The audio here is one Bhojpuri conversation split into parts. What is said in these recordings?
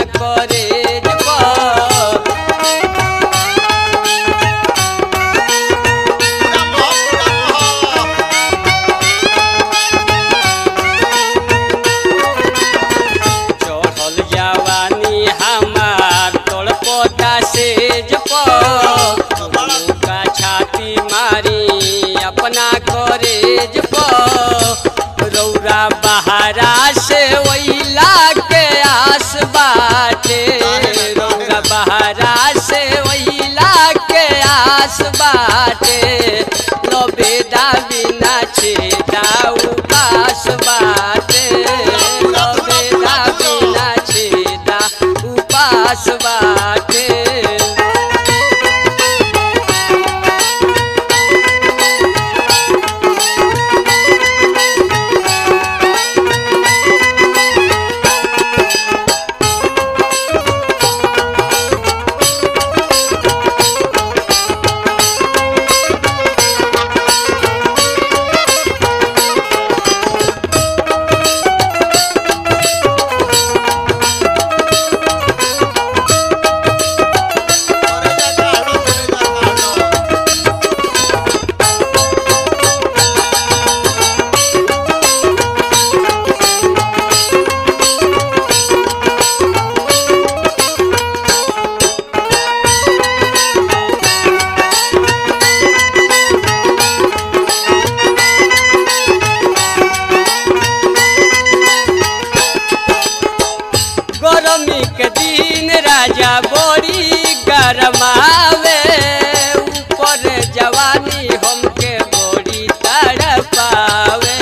करेज पर चढ़ल जवानी हमार तड़पता सेज पर का छाती मारी अपना करेज पर रौरा बहारा से वैला के आस बाटे रौरा बहारा से वैला के आस बाटे लबेदा बिना छेदा उपास बाटे लबेदा बिना छेदा उपास बाटे गरमी के दिन राजा बड़ी गरमावे ऊपर जवानी हमके बड़ी तड़पावे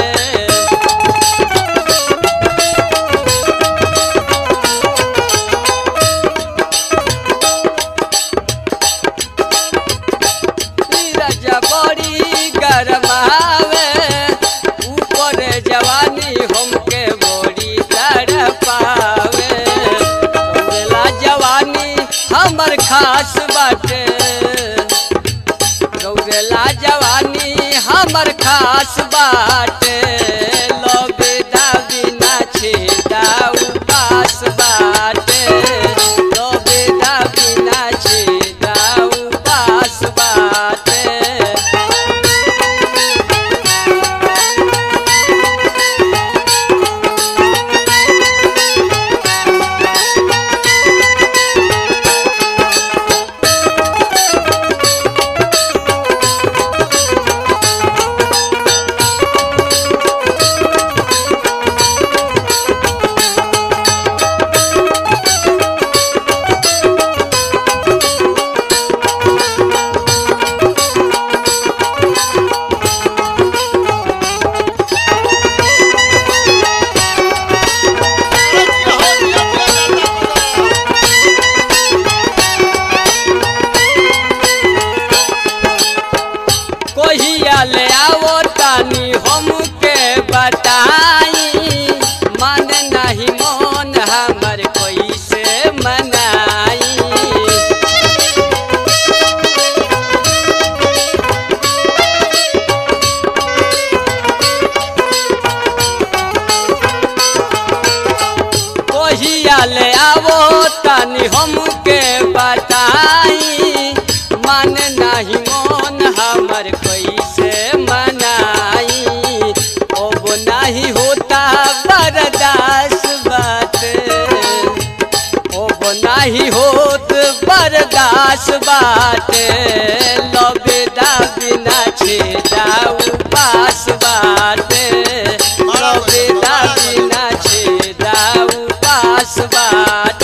ई राजा बड़ी गरमावे ऊपर जवानी हमके बड़ी तड़पावे रौरेला जवानी हमर खास बाटे रौरेला जवानी हमर खास बाटे लबेदा बिना छेदा उपास बाटे लबेदा बिना छेदा उपास बाटे कहिया ले आओ तानी हमके बताई मन नहीं मन हमर कैसे मनाई कहिया ले आओ तानी हमके बताई मन नहीं मन हमर कैसे मनाई अब नहीं होता बर्दाश्त बात अब नहीं होत बर्दाश्त बात लबेदा बिना छेदा उपास बात लबेदा बिना छेदा उपास बात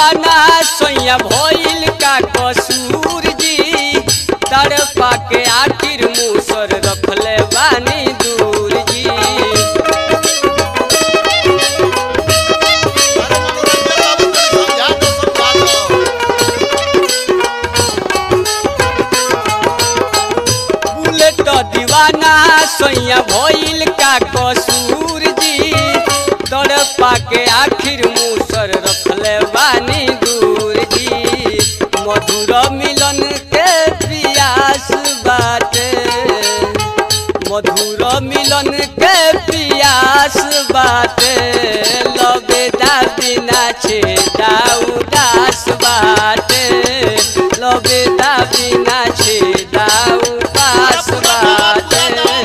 दीवाना सोया भइल का कसूर जी तड़पा के आखिर मुसर रखले बानी दूर जी समझा दो समझा दो बुलेट दीवाना सोया भइल का कसूर जी तड़पा के आखिर मुसर रखले बानी दूर जी मधुर मिलन के पियास बाटे मधुर मिलन के पियास बाटे लबेदा बिना छेदा उदास बाटे लबेदा बिना छेदा उदास बाटे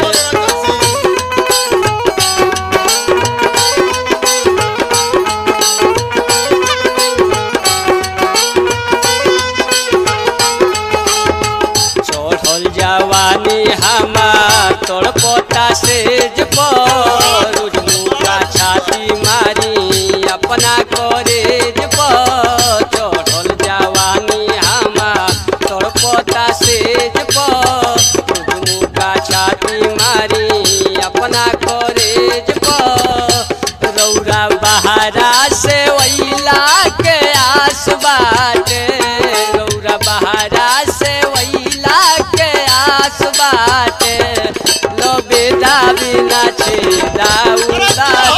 चढ़ल जवानी हमार तड़पता सेज पर रोज मुका छाती मारी अपना करेज पर चढ़ल जवानी हमार तड़पता सेज पर रोज मुका छाती मारी अपना करेज पर रौरा बहारा से वैला के आस बाटे रौरा बहारा से वैला के आस बाटे लबेदा बिना छेदा उदास